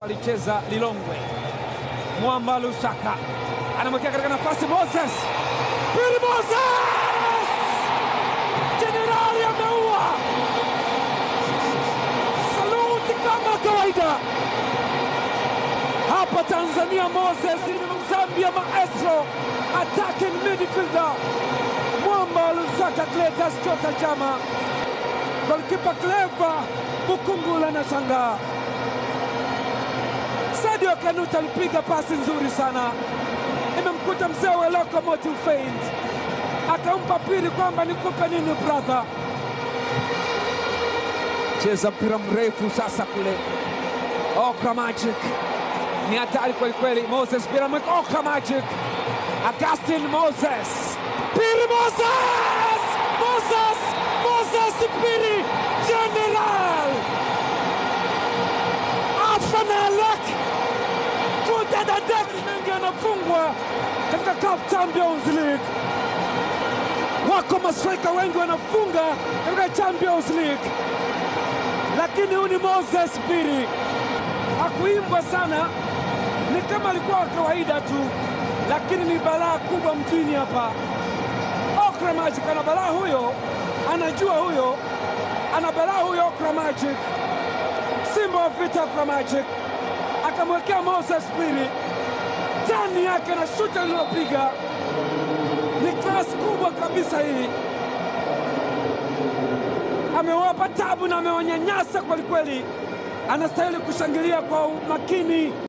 alicheza Lilongwe. Mwamba Lusaka anamwekea katika nafasi Moses Pili, Moses jenerali ameua. Saluti kama kawaida hapa Tanzania. Moses Zambia, maestro attacking midfielder Mwamba Lusaka, Cletus Chota Chama, golikipa Cleva Bukungula na shangaa Sadio Kanuta alipiga pasi nzuri sana, imemkuta mzee wa Locomotive Feint, akampa pili kwamba nikupe nini brother. Cheza mpira mrefu sasa kule, Okra Magic ni hatari kwelikweli. Moses mpira mweka, Okra Magic, Augustin Moses, pili Moses, Moses, Moses pili, General Afanalek kudadadek mengi anafungwa katika CAF Champions League. Wako mastrika wengi wanafunga katika Champions League, lakini huyu ni Moses Piri. Hakuimbwa sana, ni kama alikuwa wa kawaida tu, lakini ni balaa kubwa mjini hapa. Okra Magic ana balaa huyo, anajua huyo, ana balaa huyo Okra Magic Simba wa vita Okra Magic akamwekea Moses Piri tani yake na shuti alilopiga ni klasi kubwa kabisa. Hii amewapa tabu na amewanyanyasa kwelikweli, anastahili kushangilia kwa umakini.